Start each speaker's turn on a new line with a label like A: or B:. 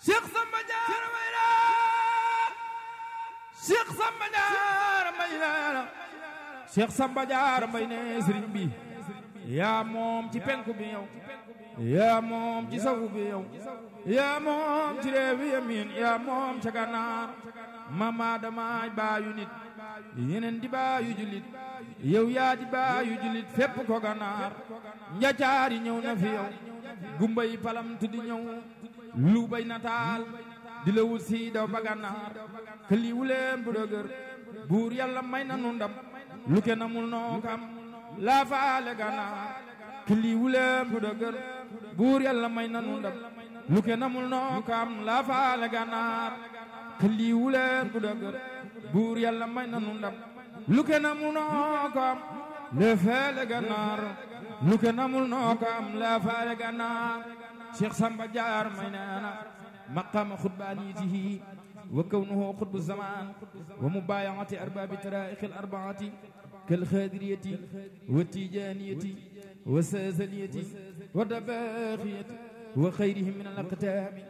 A: Cheikh Samba Diarra Mayra Cheikh Samba Diarra Mayra Cheikh Samba Diarra Mbay ne sëriñ bi yaa moom ci penku bi yow yaa moom ci sawu bi yow yaa moom ci réew yi yamin yaa moom ca gànnaar mama damaay baayu nit yeneen di baayu jullit yow yaa di baayu jullit fépp ko gànnaar njacaar yi ñëw na fi yow gumba yi palam tuddi ñëw lu bay nataal di la wut si daw ba gànnaar këli wuleen bu dëgër buur yàlla may na nu ndam lu kenn amul noo kam laa faale gànnaar këli wuleen bu dëgër buur yàlla may na nu ndam lu kenn amul noo kam laa faale gànnaar këli wuleen bu dëgër buur yàlla may na nu ndam lu kenn amul noo kam laa faale gànnaar lu kenn amul noo kam laa faale gànnaar Cheikh Samba Diarra may neena maqaama xutbaaniyatihi wa kawnuhu xutbu zaman wa mubaayacati arbaabi taraa'iqi al-arbaati kal xaadiriyati wa tijaaniyati wa saazaliyati wa dabaaxiyati wa xayrihim min al-aqtaami